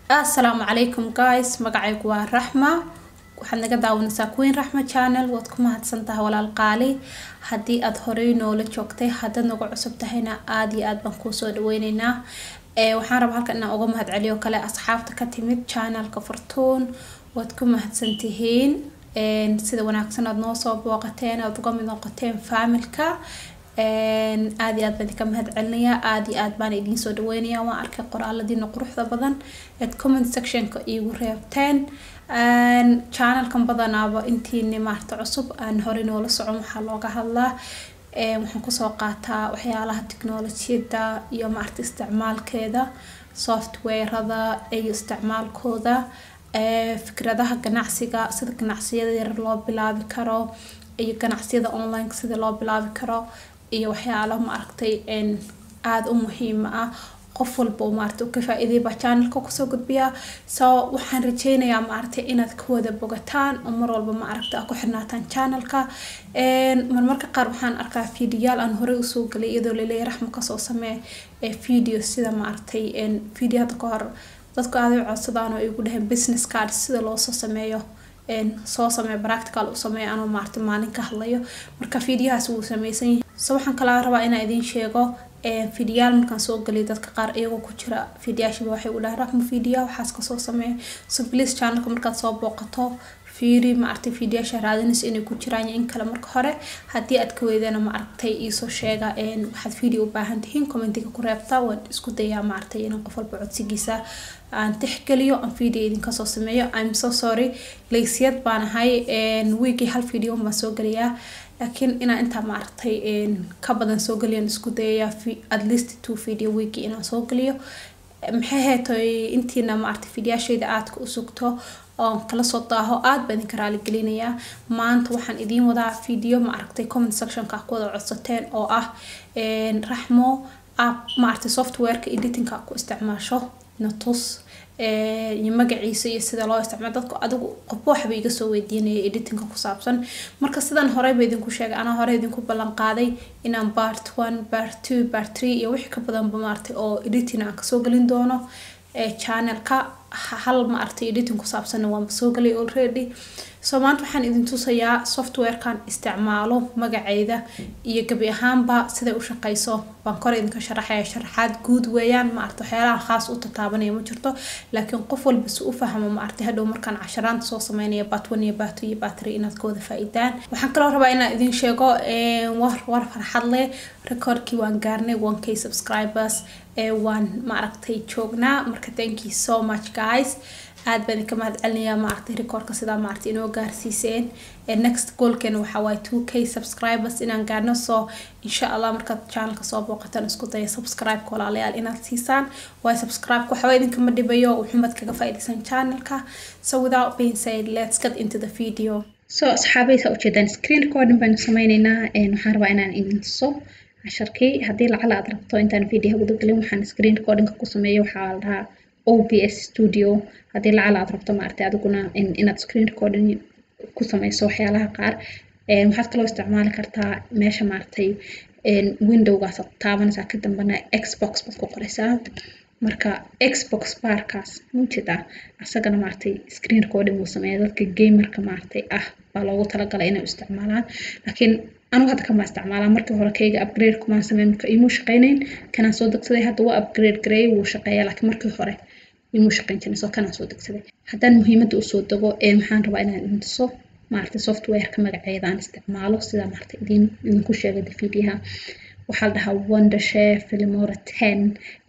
assalaamu calaykum guys magacaygu waa raxma waxaad naga daawanaysaa queen raxma channel waad ku mahadsantahay walaal qaali haddii aada horey noola joogtay haddaad nagu cusub tahayna aada iyo aad baan kuusoo dhaweyneynaa waxaan rabaa halkan inaan uga mahad celiyo kale asxaabta ka timid channelka fortuun waad ku mahadsantihiin sida wanaagsan aad noo soo booqateen aad uga mid noqoteen faamilka aada iyo aad baan idinka mahad celinayaa aada iyo aad baan idiin soo dhaweynayaa waan arkay qoraaladiina quruxda badan eed comment sectionka iigu reebteen channelkan badanaaba intiini maarta cusub aan horey noola socon waxaa looga hadlaa waxaan kusoo qaataa waxyaalaha teknolojiyada iyo maarta isticmaalkeeda softwarada iyo isticmaalkooda fikradaha ganacsiga sida ganacsiyada yar loo bilaabi karo iyo ganacsiyada online sida loo bilaabi karo iyo waxyaalo maaragtay aada u muhiima ah qof walba maarata ka faa-iiday baa channelka kusoo gudbiyaa so waxaan rajeynayaa maaragtay inaad ka wada bogataan oo mar walba maaragta ku xirnaataan channelka marmarka qaar waxaan arkaa fiidiyaal aan horey usoo galay iyadoo laleeyahay raxma kasoo samee video sida maaragtay video hadda ka hor dadku aaday codsadaan oo igu dhaheen business card sida loosoo sameeyo soo sameeyo practical u sameeyo anuu maarata maalin ka hadlayo marka fiidiyahaas wuu sameysan yahay so waxaan kalaa rabaa inaan idiin sheego fiidiyaal markaan soo galiyo dadka qaar iyagoo ku jira fiidiyaashiba waxay u dhahaan raxma fiidiya waxaas kasoo sameeya so please channelka markaad soo booqato fiiri maaragtay fiidiyaasha raadinaysa inay ku jiraan in kale marka hore haddii aad ka weydana maaragtay iisoo sheega waxaad video u baahan tihiin commentiga ku reebta waan isku dayaa maaragtay inaan qof walba codsigiisa aan tixgeliyo aan video idinkasoo sameeyo im so sorry laysiyad baan ahay weekii hal video baan soo geliyaa laakiin inaan intaa maaragtay ka badan soo geliyan isku dayayaa at least two video weekii inaan soo geliyo maxay heetoy intiina maaragtay fidiyaashayda aadka u sugto oon kala soo daaho aada baa idinka raaligelinayaa maanta waxaan idiin wadaa video maaragtay comment sectionka ku wada codsateen oo ah raxmo app maaragtay softwareka editingka ku isticmaasho natus iyo magaciisa iyo sida loo isticmaalo dadku adigu qofba waxba iga soo weydiinaya editingka ku saabsan marka sidan horeyba idinku sheegay anaa hore idinku ballan qaaday inaan part one part two part three iyo wixii ka badanba maaragtay oo editing aan kasoo gelin doono channelka hal maaragtay editing ku saabsanna waanba soo galay already so maanta waxaan idin tusayaa softwarekan isticmaalo magaceeda iyo gabi ahaanba siday u shaqeyso baan kore idinka sharaxaya sharaxaad guud weeyaan maarata waxyaalaha khaas u tataabanaya ma jirto laakiin qof walba si u fahmo maarata hadhow markaan casharaanta soo sameynaya batwan iyo bato iyo batri inaad ka wada faa-idaan waxaan kaloo rabaa inaan idin sheego war war farxad leh recordkii waan gaarnay one k subscribers waan maaragtay joognaa marka thank you so much guys aad baan idinka mahad celinayaa maaragtay recordka sidaa maaragtay inoo gaarsiiseen next goalkeena waxaa waaye two k subscribers inaan gaarno so insha allah markaad channelka soo booqataan isku daya subscribe-ka walaalayaal inaad siisaan waayo subscribe-ka waxba idinkama dhibayo wuxuumad kaga faa'iidaysan channelka so without being said let's get into the video so asxaabaysa ujeedaan screen recording baynu sameyneynaa waxaan rabaa inaan idin tuso casharkii haddii lacala aad rabto intaan videoha gudagelin waxaan screen recordingka ku sameeyo waxaa la dhahaa obs studio haddii lacala aad rabto maaragtay adiguna inaad screen recording ku sameyso waxyaalaha qaar waxaad kaloo isticmaali kartaa meesha maaragtay windowgaas aad taabanaysaa ka dambana xbox baad ku qoraysaa marka xbox barkaas mujeedaa asagana maaragtay screen recording uu sameeya dadka gamerka maaragtay ah baa loogu talagalay inay isticmaalaan laakiin anugu hadda kama isticmaalaa markii hore kayga upgrade kumaan sameyn marka imuu shaqeynayn kanaan soo degsaday hadda waa upgrade gareey wuu shaqeeyaa laakiin markii hore imuu shaqeyn jirin soo kanaan soo degsaday haddaan muhiimadda usoo dego maxaan rabaa inaan idin tuso maaragtay softwareka magaceeda aan isticmaalo sida maaragtay idin idinku sheegay dafiidyaha waxaa la dhahaa wondershare filmora ten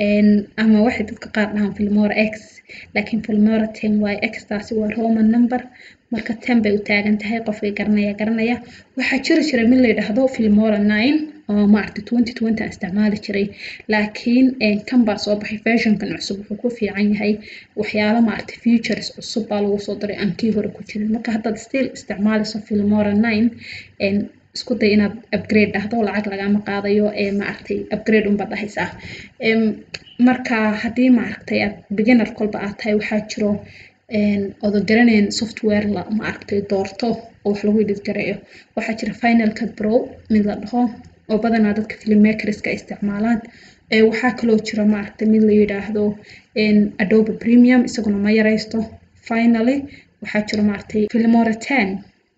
ama waxay dadka qaar dhahaan filmora x laakiin filmora ten waaye x taasi waa roman number marka ten bay u taagan tahay qofkay garanaya garanaya waxaa jiri jiray mid la yidhaahdo filmora nine oo maaragtay twenty twenty aan isticmaali jiray laakiin kan baa soo baxay versionkan cusub wuxuu ku fiican yahay waxyaalo maaragtay features cusub baa lagu soo daray aan kii hore ku jirin marka haddaad still isticmaalayso filmora nine isku day inaad upgrade dhahdo lacag lagama qaadayo ee maaragtay upgrade unba dhahaysaa marka haddii maaragtay aad beginner kolba aad tahay waxaa jiro oda garanayn software la maaragtay doorto oo wax lagu edit gareeyo waxaa jira final cut pro mid la dhaho oo badanaa dadka filmmakerska isticmaalaan waxaa kaloo jira maaragtay mid la yidhaahdo adobe premium isaguna ma yaraysto finally waxaa jira maaragtay filmora ten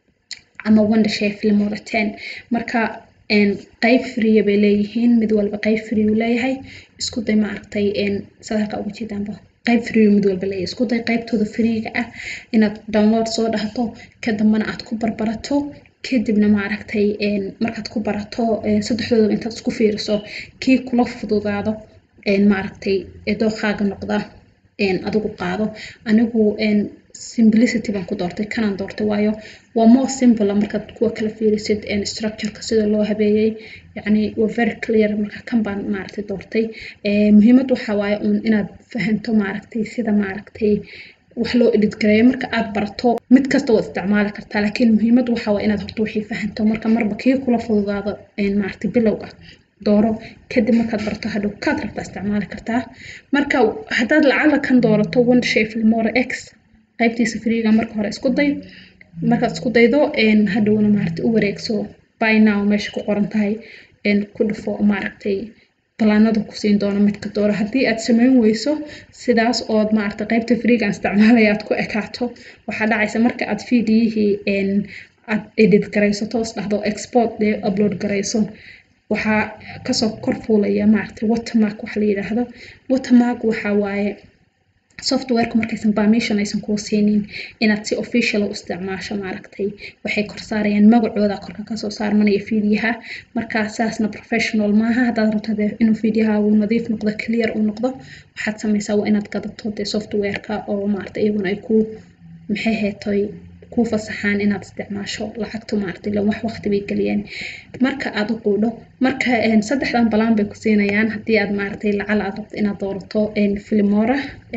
ama wondershare filmora ten marka qayb freeya bay leeyihiin mid walba qayb free uu leeyahay isku day maaragtay sadarka uga jeedaanba qayb free mid walba leeyahay isku day qaybtooda freega ah inaad download soo dhahato ka dambana aad ku barbarato kadibna maaragtay markaad ku barato saddexdooda intaad isku fiiriso kii kula fududaado maaragtay dooqaaga noqda adigu qaado anigu simplicity baan ku doortay kanaan doortay waayo waa more simple markaad kuwa kala fiirisid structureka sida loo habeeyey yacni waa very clear marka kan baan maaragtay doortay muhiimad waxa waaye uun inaad fahanto maaragtay sida maaragtay wax loo edit gareeyo marka aad barato mid kasta waad isticmaali kartaa laakiin muhiimad waxa waa inaad horta wixii fahanto marka marba kii kula fududaado maaragtay bilow ah dooro kadib markaad barato hadhow kaad rabtaa isticmaali kartaa marka haddaad lacala kan doorato wondershay filmora x qaybtiisa freega marka hore isku day markaad isku daydo hadhowna maaragtay u wareegso by now meesha ku qoran tahay ku dhufo maaragtay balaanada ku siin doono midka dooro haddii aad samayn weyso sidaas ood maaragtay qaybta freegan isticmaalaya aad ku ekaato waxaa dhacaysa marka aad fiidiyihii aad edit garayso toos dhahdo export dee upload garayso waxaa kasoo kor fuulaya maaragtay watermark waxa la yidhaahdo watermark waxa waaye softwareka markaysan permission aysan kuu siinin inaad si official u isticmaasho maaragtay waxay kor saarayaan magacooda korka kasoo saarmanaya fiidiyaha marka saasna professional maaha haddaad rabto dee inuu fiidiyaha uu nadiif noqdo clear uu noqdo waxaad samaysaa waa inaad gadato dee softwareka oo maaragtay iyaguna ay ku maxay heetoy kuu fasaxaan inaad isticmaasho lacagtu maaragtay lan wax waqti bay geliyeen marka aad u quudho marka saddexdan balaan bay ku siinayaan haddii aad maaragtay lacala aad rabto inaad doorato filmora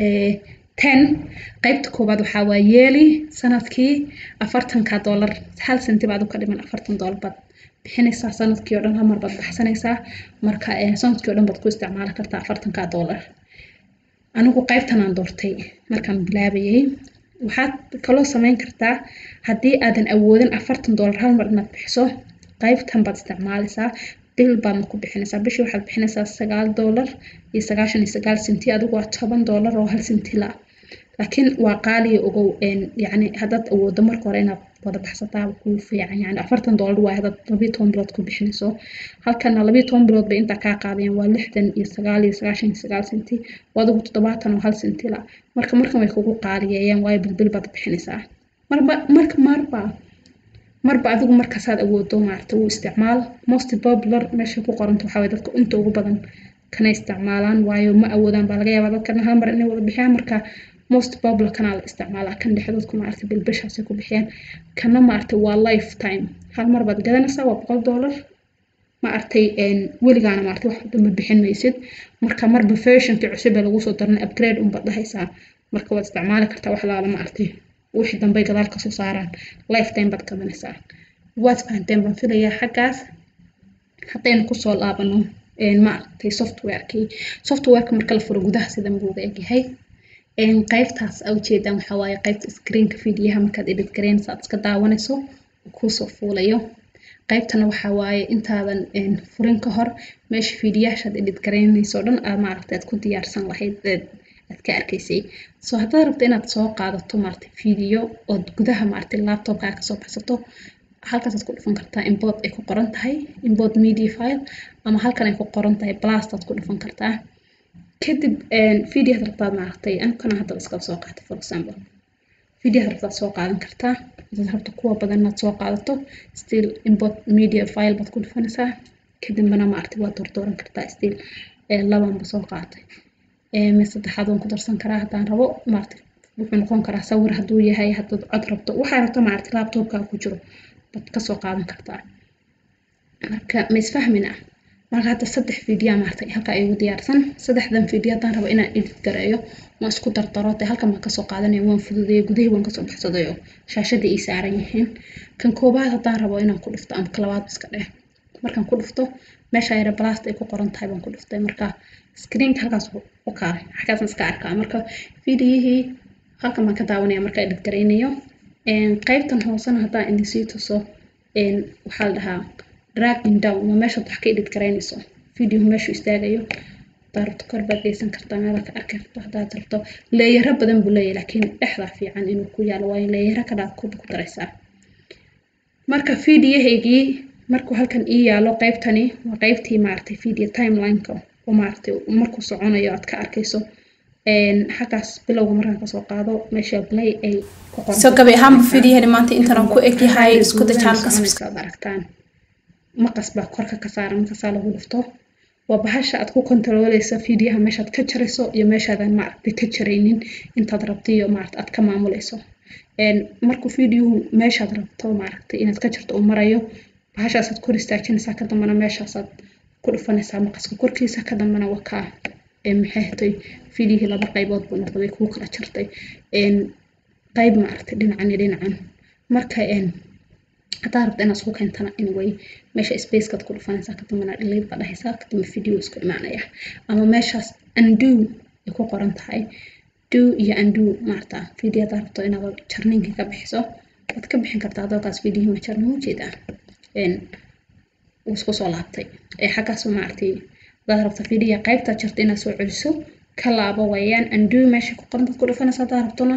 ten qaybta koowaad waxaa waa yeeli sanadkii afartanka dollar hal senti baad u ka dhiman afartan dollar baad bixinaysaa sanadkii oo dhan hal mar baad baxsanaysaa marka sanadkii oo dhan baad ku isticmaali kartaa afartanka dollar anigu qaybtan aan doortay markaan bilaabayay waxaad kaloo samayn kartaa haddii aadan awoodin afartan dollar hal mar inaad bixiso qaybtan baad isticmaalaysaa bil baadna ku bixinaysaa bishii waxaad bixinaysaa sagaal dollar iyo sagaashan iyo sagaal senti adigu waa toban dollar oo hal senti la laakiin waa qaaliya ogow yacni haddaad awooddo marka hore inaad wada baxsataa kuu fiican yani afartan dollar waay haddaad labiyo toban bilood ku bixinayso halkana labiyo toban bilood bay intaa kaa qaadayaan waa lixdan iyo sagaal iyo sagaashan iyo sagaal senti waa adigu toddobaatan oo hal senti la marka markan way kugu qaaliyeeyaan waayo bilbil baad bixinaysaa marba marka marba marba adigu markaasaad awoodo maaragta uu isticmaal most popular meesha ku qoranta waxaa waye dadka inta ugu badan kana isticmaalaan waayo ma awoodaan baa laga yaabaa dadkana hal mar inay wada bixiyaan marka most popular kanaa la isticmaalaa kan dhexdoodku maaragta bilbishaasay ku bixiyaan kana maaragta waa lifetime hal mar baad gadanaysaa waa boqol dollar maaragtay weligaana maaragtay wax damba bixin maysid marka marba versionkii cusub ee lagu soo darana upgrade unbaad dhahaysaa marka waad isticmaali kartaa wax laala maaragtay wixii dambey gadaal kasoo saaraan lifetime baad gadanaysaa waad fahanteen baan filayaa xaggaas haddaynu kusoo laabano maaragtay softwarekii softwareka marka la furo gudaha sidan buu uga egyahay qaybtaas aa ujeedaan waxaa waaye qaybta screenka fiidiyaha markaad edit garaynayso aad iska daawanayso kuusoo fuulayo qaybtana waxaa waaye intaadan furin ka hor meesha fiidiyaashaad edit garaynayso dhan aad maaragtay aad ku diyaarsan lahayd aad ka arkaysay so haddaad rabto inaad soo qaadato maaragtay fiidiyo ood gudaha maaragtay laptopkaa kasoo baxsato halkaasaad ku dhufan kartaa import ay ku qoran tahay import media file ama halkan ay ku qoran tahay blastaad ku dhufan kartaa kadib videoad rabtaad maaragtay ankana hadda iskala soo qaatay for example videoad rabtaad soo qaadan kartaa haddaad rabto kuwa badan inaad soo qaadato still import media file baad ku dhufanaysaa kadibna maaragtay waad dordooran kartaa still labanba soo qaatay mid saddexaad waan ku darsan karaa haddaan rabo maaragtay wuxuu noqon karaa sawir hadduu yahay haddaad cod rabto waxaa rabto maaragtay laptopkaa ku jiro baad kasoo qaadan kartaa marka ma isfahmina marka hadda saddex fiidiyaa maartay halkaa igu diyaarsan saddexdan fiidiyo haddaan rabo inaan edit gareeyo waan isku dardaro dee halkan baan kasoo qaadanaya waan fududeeyo gudihii waan kasoo baxsaday oo shaashadii ay saaran yihiin kan koobaad haddaan rabo inaan ku dhufto ama kalabaad iska dheh markaan ku dhufto meesha yara blast ay ku qoran tahay baan ku dhuftay marka screenka halkaas u kaalay xaggaasaan iska arkaa marka fiidiyihii halkan baan ka daawanaya marka edit garaynayo qaybtan hoosena haddaan idin sii tuso waxaa la dhahaa dragging down waa meeshaad wax ka edit garaynayso video meeshu istaagayo hadaad rabto kor baad geysan kartaa meelaad ka arki karto haddaad rabto leeyaro badan buu leeyahay laakiin dhexdaa fiican inuu ku yaalo waayo leeyaro kadhaad ku ku daraysaa marka videohaygii markuu halkan ii yaalo qaybtani waa qaybtii maaragtay video timelineka oo maaragtay markuu soconayo aad ka arkayso xaggaas bilowga markaan kasoo qaado meesha play ay ku qoran soo gabi ahaanba fiidiyahani maanta intaan ku eg yahay isku dajaan ka aad aragtaan maqas baa korka ka saaran markaasaa lagu dhufto waa bahasha aad ku kontrooleysa fiidiyaha meeshaad ka jarayso iyo meeshaadan maaragtay ka jaraynin intaad rabto iyo maaragta aad ka maamuleyso markuu fiidiyuhu meeshaad rabto maaragtay inaad ka jarto uu marayo bahashaasaad kor istaajinaysaa ka dambana meeshaasaad ku dhufanaysaa maqaska korkiisa ka dambana waa kaa maxay hatay fiidiyihii laba qaybood buu noqday way kuu kala jartay qayb maaragtay dhinacan iyo dhinacan marka haddaa rabta inaad isku keentana anyway meesha spacekaad ku dhufanaysaa kadambana delete baa dhahaysaa kadamba video isku imaanaya ama meeshaas undo ay ku qoran tahay do iyo undo maarta video haddaa rabto inaad jarninkii ka bixiso waad ka bixin kartaa adoogaas videohi ma jarnin ujeedaa wuu isku soo laabtay ee xaggaas maaragtay haddaad rabto video qaybtaad jarta inaad soo celiso ka laabo weeyaan undo meesha ku qoran baad ku dhufanaysaa haddaa rabtona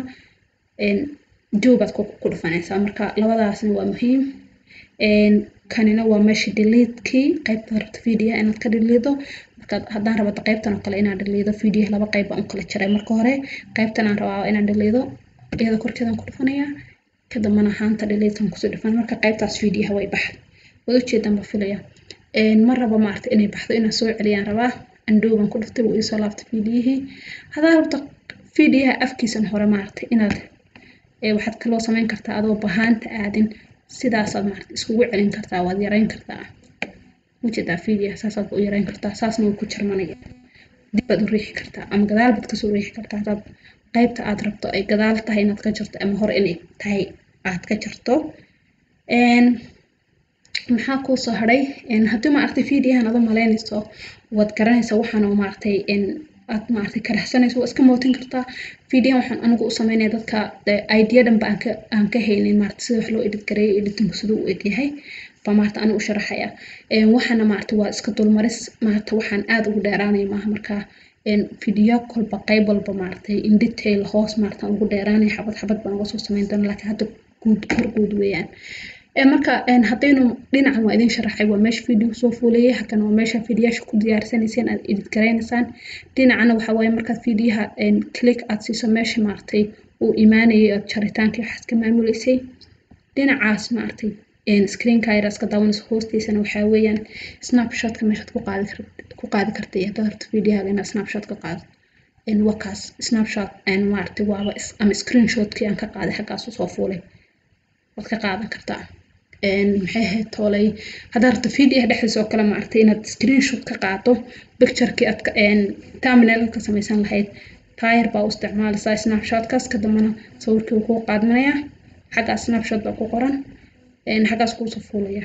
do baad ku dhufanaysaa marka labadaasna waa muhiim kanina waa meesha deletekii qaybta rabta videoha inaad ka dhiliido marka haddaan rabata qaybtan oo kale inaan dhiliido videoha laba qayb baan u kala jaray marka hore qaybtan aan rabaa inaan dhiliido iyada korkeedaan ku dhufanayaa ka dambana haanta dhiliidkan kusoo dhufan marka qaybtaas videoha way baxay waad ujeedaan baa filaya ma rabo maaragta inay baxdo inaan soo celiyaan rabaa andhow baan ku dhuftay wuu iisoo laabtay videohii haddaad rabto videoha afkiisan hore maaragtay inaad waxaad kaloo samayn kartaa adoo bahaanta aadin sidaasaad maaragta iskugu celin kartaa waad yarayn kartaa ujeedaa video saasaad u yarayn kartaa saasna wuu ku jarmanaya dib baad u riixi kartaa ama gadaal baad kasoo riixi kartaa haddaad qaybta aad rabto ay gadaal tahay inaad ka jarto ama hore inay tahay aad ka jarto maxaa kuu soo hadhay haddii maaragtay videohan adu malaynayso waad garanaysaa waxaan oo maaragtay aad maaragtay karaxsanayso waa iska mootin kartaa videohan waxaan anigu u sameynaya dadka idea dhanba aan ka aan ka haynin maaragta sida wax loo edit gareeyo editingku siduu u egyahay baa maaragta anigu u sharaxaya waxaana maaragta waa iska dulmaris maaragta waxaan aad ugu dheeraanaya maaha marka video kolba qayb walba maaragtay in detail hoos maaragta ugu dheeraanaya xabad xabad baan uga soo sameyn doona laakiin hadda guud kor guud weeyaan marka haddaynu dhinacan waa idin sharaxay waa meesha video soo fuulayay halkan waa meesha videoyaasha ku diyaarsanayseen aad edit garaynaysaan dhinacana waxa waaye markaad videoha click aad siiso meesha maaragtay uu imaanayay ood jaritaankii waxaad ka maamuleysay dhinacaas maaragtay screenka yar iska daawanayso hoostiisana waxaa weeyaan snapshotka meeshaad ku qaadi kar ku qaadi kartay haddaad rabto videohaaga inaad snapshot ka qaado waa kaas snapshot maaragtay waaba ama screenshotkii aan ka qaaday xaggaasu soo fuulay waad ka qaadan kartaa maxay ahayd toolay haddaad rabto video dhexdiisa oo kale maaragtay inaad screenshot ka qaado picturekii aad terminal ka samaysan lahayd tayar baa u isticmaalaysaa snapshotkaas ka dambana sawirkii wuu kuu qaadmanaya xaggaas snapshot baa ku qoran xaggaas kuusoo fuulaya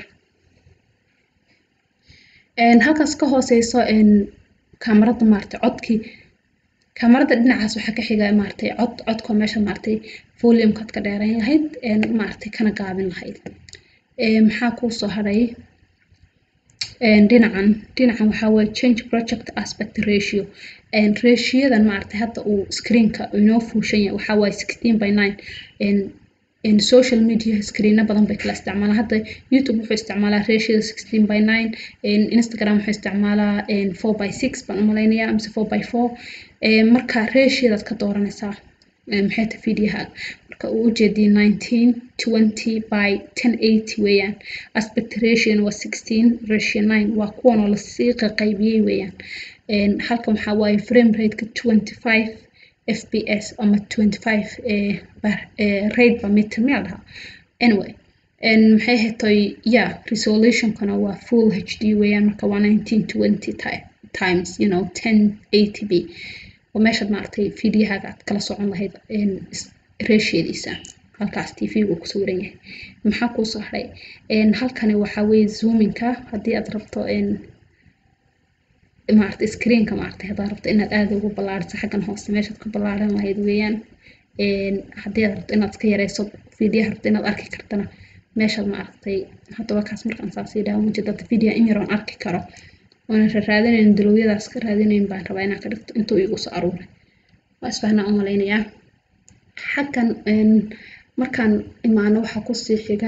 halkaas ka hooseyso kaamarada maaragtay codkii kaamarada dhinacaas waxaa ka xiga maaragtay cod codkoo meesha maaragtay volumekaad ka dheerayn lahayd maaragtay kana gaabin lahayd maxaa kuu soo hadhay dhinacan dhinacan waxaa waye change project aspect ratio ratiodan maaragtay hadda uu screenka inoo fuushan yahay waxaa waaye sixteen by nine social media screena badan bay kala isticmaalaan hadda youtube wuxuu isticmaalaa ratioda sixteen by nine instagram wuxuu isticmaalaa four by six baan u malaynayaa mise four by four marka ratiodaad ka dooranaysaa maxay tahay videohaaga marka uu ujeediyay nineteen twenty by ten eighty weeyaan aspect rationa waa sixteen ratio nine waa kuwanoo lasii qaqaybiyey weeyaan halkan waxaa waaye frame rateka twenty five fps ama twenty five rate per meter miyaa dhahaa anyway maxay hetay ya resolutionkana waa full hd weeyaan marka waa nineteen twenty times you know ten eighty b oo meeshaad maaragtay videohaaga aad kala socon lahayd ratioediisa halkaas tv uu ku sawiran yahay maxaa kuu soo haray halkani waxaa weeye zoominka haddii aad rabto maaragtay screenka maaragtay haddaad rabto inaad aada ugu ballaariso xaggan hoose meeshaad ku ballaaran lahayd weeyaan haddii aad rabto inaad iska yareyso videoha rabto inaad arki kartana meeshaad maaragtay haddaba kaas markaan saasii dhaha mujadada video in yaroon arki karo oona raadinayn dalowyadaas ka raadinayn baan rabaa inaan ka dhigto intuu igu soo aruuray waa isfahnaa u malaynayaa xaggan markaan imaano waxaa kusii xiga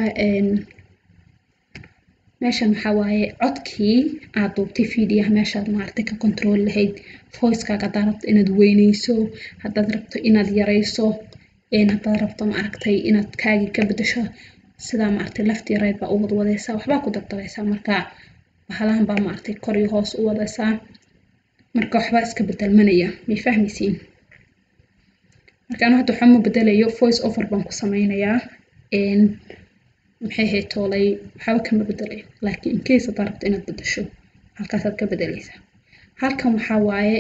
meeshan waxaa waaye codkii aad duubtay videoha meeshaad maaragtay ka control lahayd voicekaaga haddaad rabto inaad weyneyso haddaad rabto inaad yareyso haddaad rabto maaragtay inaad kaagii ka bedesho sidaa maaragtay left iyo right baa u wadwadeysaa waxbaa ku dardareysaa marka bahalahan baa maaragtay kor iyo hoos u wadaysaa marka waxbaa iska bedelmanaya may fahmaysiin marka anu hadda waxba ma bedelayo voice over baan ku sameynayaa maxay ahayd toolay waxba kama bedelayo laakiin in case haddaad rabto inaad bedesho halkaasaad ka bedeleysaa halkan waxaa waaye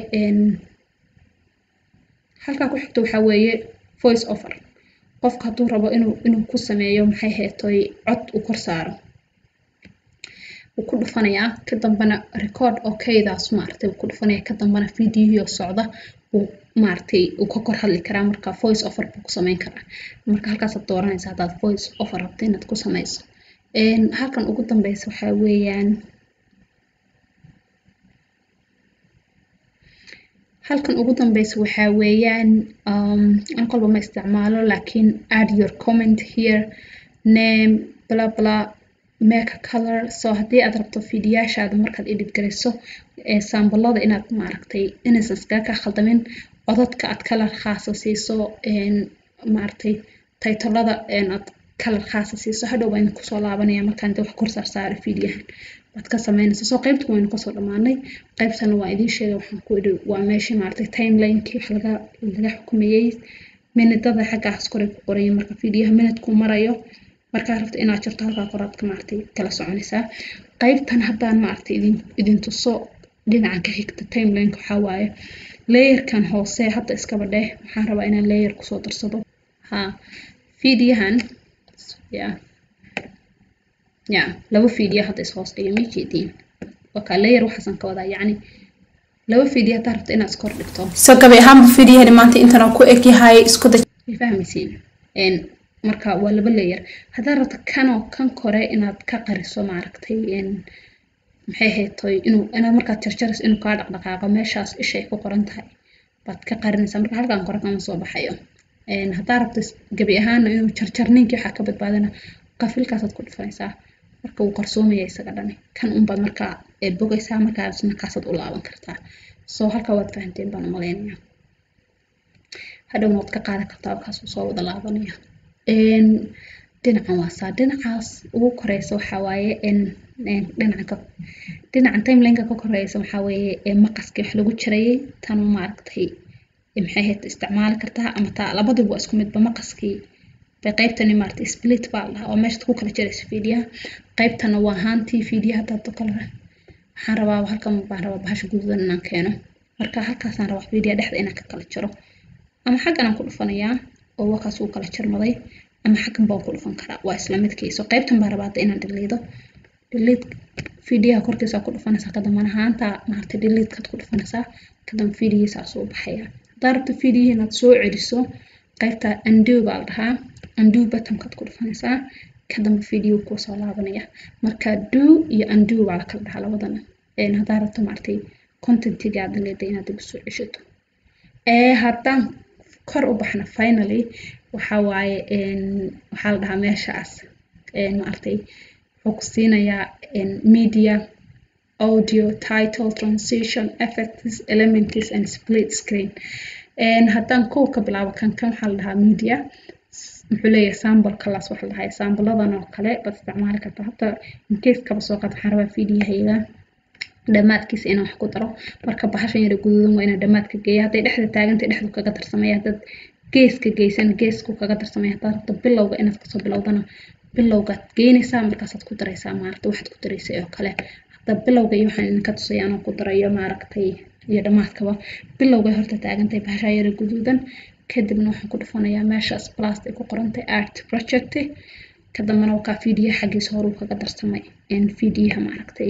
halkaa ku xigto waxaa weeye voice over qofka hadduu rabo inuu inuu ku sameeyo maxay heetoy cod uu kor saaro wuu ku dhufanayaa ka dambana record okaydaas maaragtay wuu ku dhufanaya ka dambana videohii socda wuu maaragtay uu ka kor hadli karaa marka voice over buu ku sameyn karaa marka halkaasaad dooranaysa haddaad voice over rabto inaad ku sameyso halkan ugu dambeysa waxaa weeyaan halkan ugu dambeysa waxaa weeyaan an kolba ma isticmaalo laakiin add your comment here name bla bla make a color so haddii aad rabto fiidiyaashaada markaad edit garayso saambalada inaad maaragtay inaysan iskaga ka khaldamin codadka aad kalar khaasa siiso maaragtay taytolada aad kalar khaasa siiso hadhow baa idin kusoo laabanaya markaan de wax kor saarsaaro fiidiyahan waad ka sameynaysa soo qaybta waynu kasoo dhammaanay qaybtana waa idiin sheegay waxaan ku idhi waa meeshii maaragtay timelinekii wax laga laga xukumayey minidada xaggaas koray ku qorayin marka fiidiyaha minidku marayo markaa rabto inaad jirto halkaa koraad maaragtay kala soconaysaa qaybtan haddaan maaragtay idin idin tuso dhinacan ka xigta timelineka waxaa waaye layerkan hoose hadda iskaba dheh waxaan rabaa inaan layer kusoo darsado ha fiidiyahan ya ya laba fiidiyo hadda ishoos dhiga ma jeediin waka layer waxaasan ka wadaa yacni laba fiidiyo haddaa rabto inaad iskor dhigto so gabi ahaanba fiidiyahani maanta intan ku eg yahay isku day may fahmaysiin marka waa laba layer haddaad rabto kanoo kan kore inaad ka qariso maaragtay maxay ahayd toy inuu inaad markaad jarjarayso inuu kaa dhaqdhaqaaqo meeshaas ishay ku qoran tahay baad ka qarinaysaa marka halkan kore kama soo baxayo haddaa rabto gabi ahaana inuu jarjarninkii waxaa ka badbaadina qafilkaasaad ku dhufanaysaa marka wuu qarsoomaya isaga dhani kan unbaad markaa bogaysaa markaas markaasaad u laaban kartaa soo halkaa waad fahanteen baan umalaynaya hadhowna waad ka qaadan kartaa halkaasuu soo wada laabanaya dhinacan waa saa dhinacaas ugu koreysa waxaa waaye dhinacanka dhinacan timelineka ka koreysa waxaa weeye maqaskii wax lagu jirayay tanu maaragtay maxay ahayd isticmaali kartaa ama taa labadiba waa isku midba maqaskii bay qaybtani maaragtay split baa lahaa oo meeshaad ku kala jiraysa fiidiyaha qaybtana waa haantii fiidiyaha haddaad kala waxaan rabaa halkan baan rabaa bahasha gududan inaan keeno marka halkaasaan rabaa fiidiyaha dhexda inaan ka kala jiro ama xaggan aan ku dhufanayaa oo wakaas uu kala jarmaday ama xaggan baan ku dhufan karaa waa isla midkiiso qaybtan baan rabaa hadda inaan dhiliido dhiliid fiidiyaha korkiisa ku dhufanaysaa kadambana haanta maaragtay dhiliidkaad ku dhufanaysaa kadamba fiidiyihiisaa soo baxaya haddaa rabto fiidiyihii inaad soo celiso qaybta undo baa la dhahaa undo buttonkaad ku dhufanaysaa kadamba fiidiyo kuu soo laabanaya marka do iyo undo baa la kala dhahaa labadana haddaa rabto maaragtay contentiga aad leedahay inaad dib usoo ceshato haddaan kor u baxna finally waxaa waaye waxaa la dhahaa meeshaas maaragtay wuxuu ku siinayaa media audio title transition effects elements and split screen haddaan kow ka bilaabo kan kan waxaa la dhahaa media muxuu leeyahay sample kalaas waxa la dhahay saambaladan oo kale baad isticmaali kartaa hata incase kaba soo qaad waxaan rabaa fiidiyahayga dhammaadkiisa inaan wax ku daro marka bahashan yara guduudan waa inaan dhammaadka geeya hadday dhexda taagantay dhexdu kaga darsamaya haddaad geeska geysan geesku kaga darsamaya haddaad rabto bilowga inaad kasoo bilowdana bilowgaad geynaysaa markaasaad ku daraysaa maaragta waxaad ku daraysay oo kale hadda bilowga iyo waxaan idinka tusaya anoo ku darayo maaragtay iyo dhammaadkaba bilowgay horta taagantay bahashaa yara guduudan kadibna waxaan ku dhufanayaa meeshaas blast ay ku qorantay art project kadambana wakaa fiidiyaha xaggiisa horuu kaga darsamay fiidiyaha maaragtay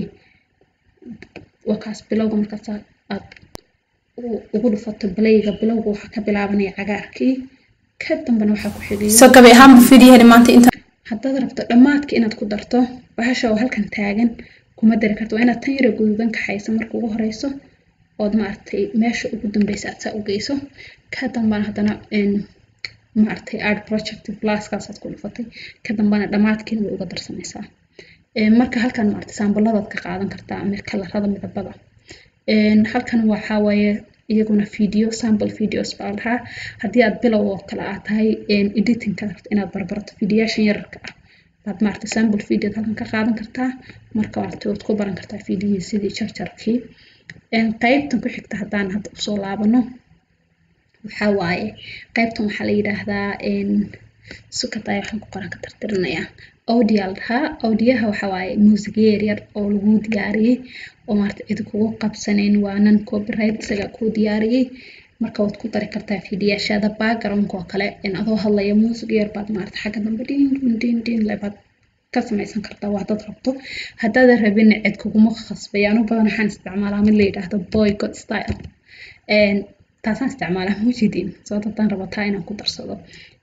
wakaas bilowga markaas aad ugu dhufato balayga bilowga waxaa ka bilaabanaya cagaarkii ka dambana waxaa ku xigaya so gabi ahaanba fiidiyahani maanta inta haddaad rabto dhammaadka inaad ku darto bahasha oo halkan taagan kuma dari karto waa inaad tan yara guduudan kaxayso marka ugu horeyso ood maaragtay meesha ugu dambeysa aad saa u geyso ka dambana haddana maaragtay art project pluskaasaad ku dhufatay ka dambana dhammaadkiina way uga darsanaysaa marka halkan maaragtay saamballadaad ka qaadan kartaa ama kalarada midabada halkan waxaa waaye iyaguna video sample videos baa lahaa haddii aad bilow oo kale aad tahay editingka rabto inaad barbarato videoyaashan yararka ah baad maaragtay sample video halkan ka qaadan kartaa marka maaragtay waad ku baran kartaa videohii sidii jarjarkii qaybtan ku xigta haddaan hadda usoo laabano waxaa waaye qaybtan waxaa la yidhaahdaa sukatay waxaan ku qoran ka tirtirinayaa audio lahaa audiyaha waxaa waaye music yaryar oo lagu diyaariyey oo maarata cidi kugu qabsanayn waa nan copyright isaga kuu diyaariyey marka waad ku dari kartaa fiidiyaashaada backgroundka oo kale adoo hadlaya music yar baad maarata xagga dambe dhin dhin dhin dhin lebaad ka samaysan kartaa waa dad rabto haddaadan rabinna cid kuguma khasbaya anu badan waxaan isticmaalaa mid la yidhaahdo boycott style taasaan isticmaalaa mujidiin soo dadaan rabataa inaan ku darsado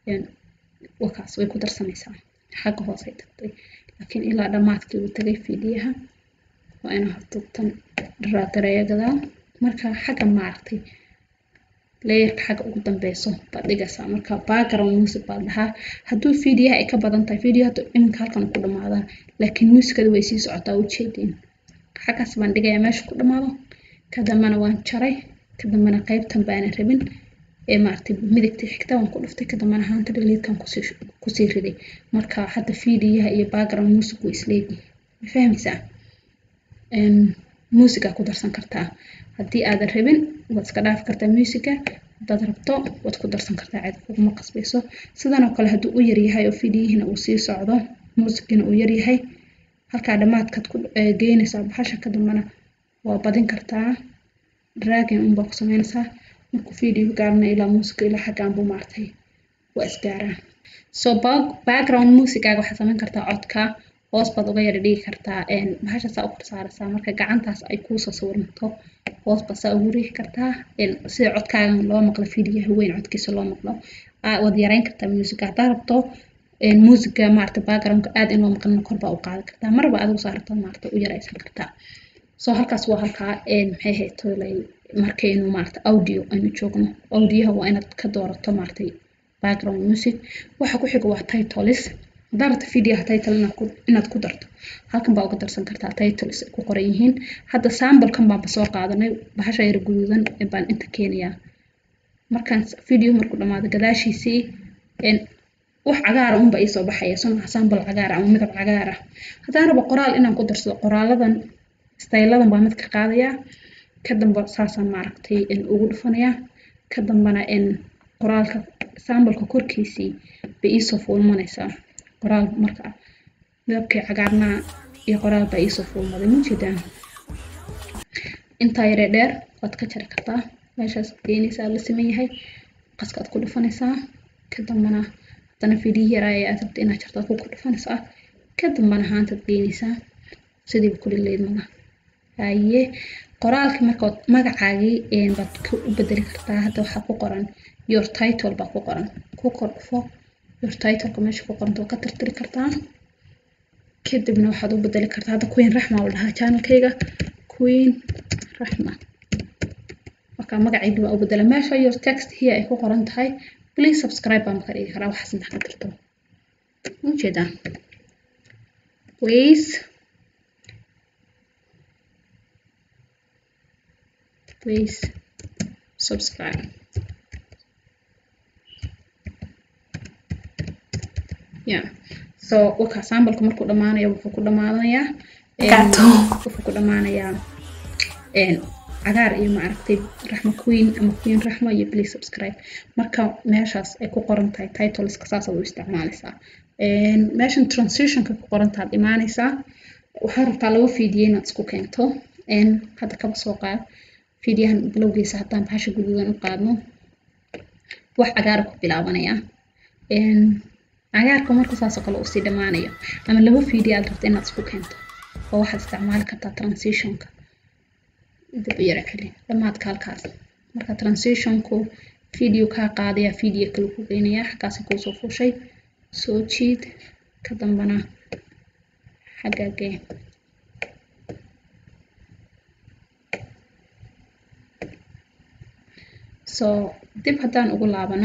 wakaas way ku darsanaysaa xagga hoosay tagtay laakiin ilaa dhammaadkii uu tagay fiidiyaha waa inaa horta tan dharaagareeya gadaal marka xagga maaragtay layerka xagga ugu dambeyso baad dhigaysaa marka background music baad dhahaa hadduu fiidiyaha ay ka badan tahay fiidiyo hadda iminka halkan ku dhamaadaa laakiin muusikada way sii socotaa ujeediin xaggaas baan dhigayaa meesha ku dhamaado ka dambana waan jaray ka dambana qaybtan baanan rabin ee maaragtay midigta xigta waan ku dhuftay ka dambana haanta dhaliidkan kusii kusii riday marka hadda fiidiyaha iyo background music way isleeyihin ma fahmaysaa muusigaa ku darsan kartaa haddii aadan rabin waad iska dhaafi kartaa muusiga haddaad rabto waad ku darsan kartaa cid kuguma qasbayso sidan oo kale hadduu u yaryahay oo fiidiyihina uu sii socdo muusigina uu yaryahay halkaa dhammaadkaad ku geynaysaa bahasha ka dambana waa badin kartaa dragon unbaa ku sameynaysaa markuu fiidiyo gaarna ilaa muusiga ilaa xaggaan buu maartay waa isgaaraan so background muusigaaga waxaad samayn kartaa codka hoos baad uga yara dhigi kartaa bahasha saa u kor saaraysaa marka gacantaas ay kuusoo sawirmato hoos baad saa ugu riixi kartaa sida codkaagan loo maqlo fiidiyaha weyn codkiisa loo maqlo waad yareyn kartaa muusiga haddaa rabto muusiga maarata backgroundka aad in loo maqlina kor baa u qaadi kartaa marba adigu saarto maarata u yaraysan kartaa so halkaas waa halkaa maxay ahayd toolay markaynu maarata audio aynu joogno audioha waa inaad ka doorato maaratay background music waxa ku xiga waa titles haddaa rabto videoha title inaad ku darto halkan baa uga darsan kartaa titles ay ku qoran yihiin hadda samplekan baanba soo qaadanay bahasha yar guduudan baan inta keenayaa markaan video markuu dhamaado gadaashiisii wax cagaara unba iisoo baxaya somaha sample cagaara ama midab cagaara haddaan rabo qoraal inaan ku darsado qoraaladan styladan baa mid ka qaadayaa ka damba saasaan maaragtay ugu dhufanayaa ka dambana qoraalka sambalka korkiisii bay iisoo fuulmanaysaa qoraal marka midabkii cagaarnaa iyo qoraal baa iisoo fuulmaday ma jeedaan intaa yaree dheer waad ka jari kartaa meeshaas geynaysaa la siman yahay qaskaad ku dhufanaysaa ka dambana haddana fidiyi yaraa ee aad rabta inaad jartaad ku dhufanaysaa ka dambana haantaad geynaysaa sidiiba ku dhileydmada haye qoraalka markaad magacaagii baad u bedeli kartaa hadda waxaa ku qoran your title baa ku qoran ku kor dhufo your titleka meesha ku qoranta waa ka tirtiri kartaa kadibna waxaad u bedeli kartaa hadda queen raxma la dhahaa channelkayga queen raxma marka magacayga waa u bedela meesha your text here ay ku qoran tahay please subscribe baan ka dhigi karaa waxaas intaa ka tirto ujeedaa please please subscribe yeah so waka sambalka markuu dhamaanayo wuxuu ku dhamaanayaa wuxuu ku dhamaanayaa cagaar iyo maaragtay raxma queen ama queen raxma iyo please subscribe marka meeshaas ay ku qoran tahay titleska saasaad u isticmaalaysaa meeshan transitionka ku qorantaad imaanaysaa waxaa rabtaa laba fiidiyo inaad isku keento hadda kaba soo qaad fiidiyahan bilowgiisa haddaan bahasha guduudan u qaadno wax cagaara ku bilaabanaya cagaarka marka saasoo kale uu sii dhammaanayo ama laba fiidiyo aad rabta inaad isku keento oo waxaad isticmaali kartaa transitionka dib u yara celi dhammaadka halkaas marka transitionku video kaa qaadaya video kale ku geynayaa xaggaasi kuusoo fuushay soo jiid ka dambana xaggaagee so dib haddaan ugu laabano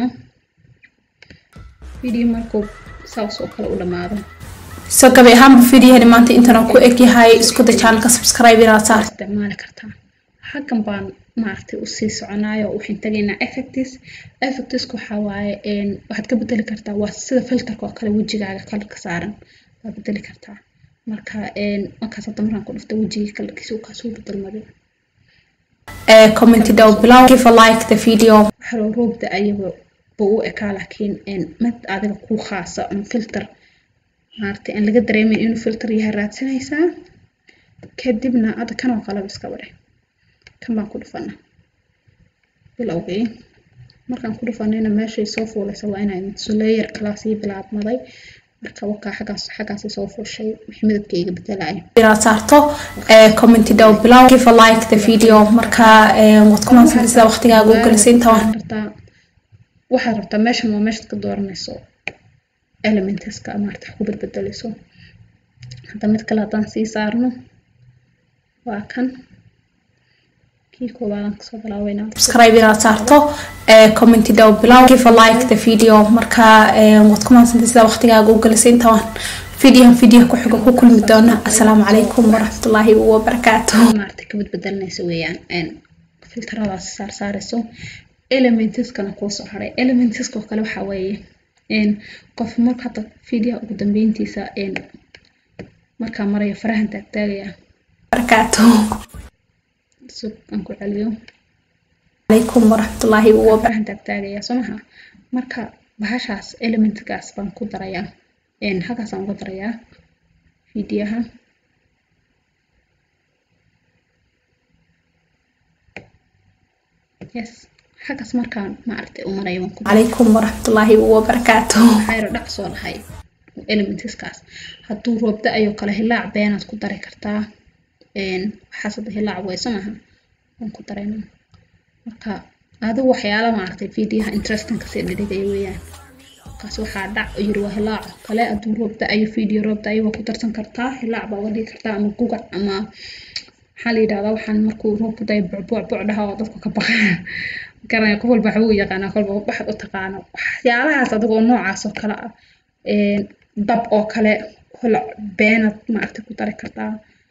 video markuu saas oo kale u dhammaado so gabi ahaanba videohani maanta intaan ku egyahay iskuda channelka subscribe inaad saar isticmaali kartaa xaggan baan maaragtay usii soconaayo waxaan tagaynaa effectis effectiska waxaa waaye waxaad ka bedeli kartaa waa sida filterka oo kale wejigaaga kalarka saaran waa bedeli kartaa marka markaas hadda markaan ku dhufta wejigii kalarkiisa uu kaasuu bedelmaday comment down below give a like the video waxaa roobda ayaga buu u ekaa laakiin mid adiga kuu khaasa un filter maaragtay aan laga dareemin inuu filter yahay raadsanaysaa kadibna hadda kan oo kaleba iska bare kan baan ku dhufana bilowgii markaan ku dhufanayna meeshay soo fuulaysa waa inay suleeyar kalaa sii bilaabmaday marka wakaa xaggaas xaggaasay soo fuushay wixii midabkayga bedelaya inaad saarto comment down below give a like the video marka waad ku mahadsantahay sida waqtigaaga u gelisay inta waan kartaa waxaad rabtaa meeshan waa meeshaad ka dooranayso elementiska maarata ku bedbedelayso hadda mid kale haddaan sii saarno waa kan kii koowaadaan kasoo bilaabeynaa subscribe inaad saarto comment down below give a like the video marka waad ku mahadsantahay sida waqtigaaga u gelisay inta waan videohan video ku xigo ku kulmi doona assalaamu calaykum waraxmatullaahi wabarakaatu maarata ka bedbedelinaysa weeyaan filteradaas saar saarayso elementiskana kuu soo haray elementiska oo kale waxaa weeye qof marka hadda videoha ugu dambeyntiisa markaa maraya farahan taagtaagaya barakaatu sug aan ku celiyo calaykum waraxmatullaahi wabarakaatu farahan taagtaagaya soo maha marka bahashaas elementkaas baan ku darayaa halkaasaan uga darayaa videoha yes xaggaas markaan maaragtay u maray waan ku calaykum waraxmatullaahi wabarakaatu xayro dhac soo lahay elementiskaas hadduu roob da-ayoo kale hilaac beenaad ku dari kartaa waxaas hadda hilaac weyso maaha waan ku daraynaa marka adigu waxyaala maaragtay videoha interesting kasii dhidhigaya weeyaan kaas waxaa dhac yiri waa hilaac oo kale hadduu roob da-ayo video roob da-ayo waa ku darsan kartaa hilaac baa uga dhigi kartaa ama gugac ama maxaa la yidhahdaa waxaan markuu roobku dayo bucbuc buc dhaha oo dadku ka baqaya garanaya qof walba waxbuu yaqaanaa kolba waxaad u taqaano waxyaalahaas adigoo noocaas oo kale ah dab oo kale holac beenaad maaragtay ku dari kartaa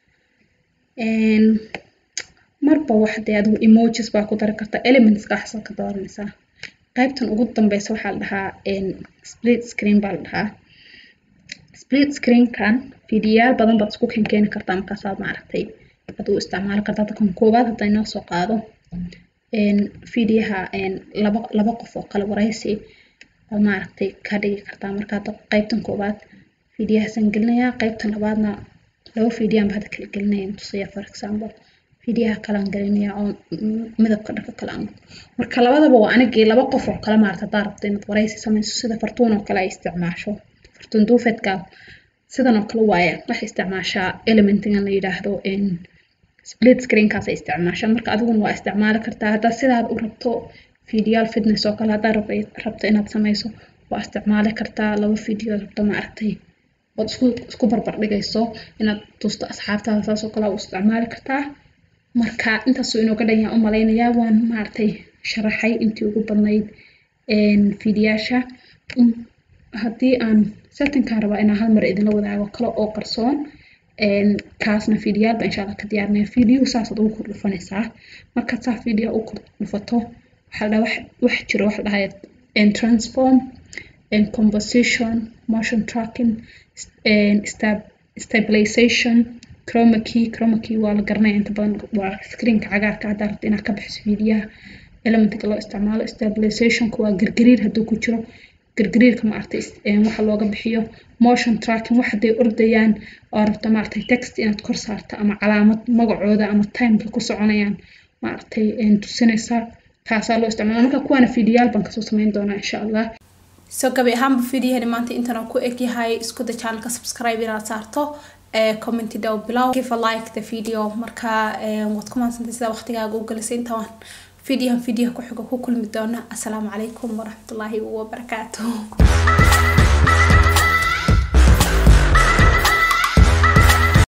marba wax dee adigu emojis baa ku dari kartaa elementskaasa ka dooranaysaa qaybtan ugu dambeysa waxaa la dhahaa split screen baa la dhahaa split screenkan fidiyaal badan baad isku kenkeeni kartaa markaasaad maaragtay aad u isticmaali kartaa dadkan koowaad hadda inoo soo qaado fidiyaha laba laba qof oo kale waraysi baad maaragtay ka dhigi kartaa marka hadda qaybtan koowaad fidiyahaasaan gelinayaa qaybtan labaadna laba fidiyaan ba hadda kala gelinaya tusaya for example fidiyaha kalaan gelinaya oo midabka dhanka kale aan marka labadaba waa anigii laba qof oo kale maarata haddaa rabto inaad waraysi samayso sida fartuun oo kale ay isticmaasho fartuun duufeedka sidan oo kale waaye waxay isticmaashaa elementigan la yidhaahdo split screenkaas ay isticmaashaa marka adiguna waa isticmaali kartaa haddaa sidaad u rabto fidiyaal fitness oo kale haddaa rabto inaad samayso waa isticmaali kartaa laba fidiyo rabto maaragtay ood isku isku barbar dhigayso inaad tusto asxaabtaada saas oo kale u isticmaali kartaa marka intaasuu inooga dhan yahay u malaynayaa waan maaragtay sharaxay intii ugu badnayd fidiyaasha haddii aan settingkaan rabaa inaan hal mar idinla wadaago kale oo qarsoon kaasna fidiyaal baa insha allah ka diyaarinaya fiidiyuhu saasaad ugu kor dhufanaysaa markaad saa fiidiyo ugu kor dhufato waxaa la dhaha wax jiro waxa la dhahaa transform composition motion tracking stabilization chroma key chroma key waa la garanaya inta badan waa screenka cagaarka haddaa rabta inaad ka bixiso fiidiyaha elementka loo isticmaalo stabilizationka waa gargariir hadduu ku jiro gargariirka maaragtay waxa looga bixiyo motion tracking wax hadday ordayaan oo rabta maaragtay text inaad kor saarto ama calaamad magacooda ama timeka ku soconayaan maaragtay tusinaysa taasaa loo isticmaala marka kuwaana fiidiyaal baan kasoo samayn doonaa insha allah so gabi ahaanba videohani maanta intaan ku egyahay iskuda channelka subscribe inaad saarto comment down below give a like the video marka waad ku mahadsantahay sida waqtigaaga u gelisay inta waan videohan video ku xigo ku kulmi doona assalaamu calaykum waraxmatullaahi wabarakaatu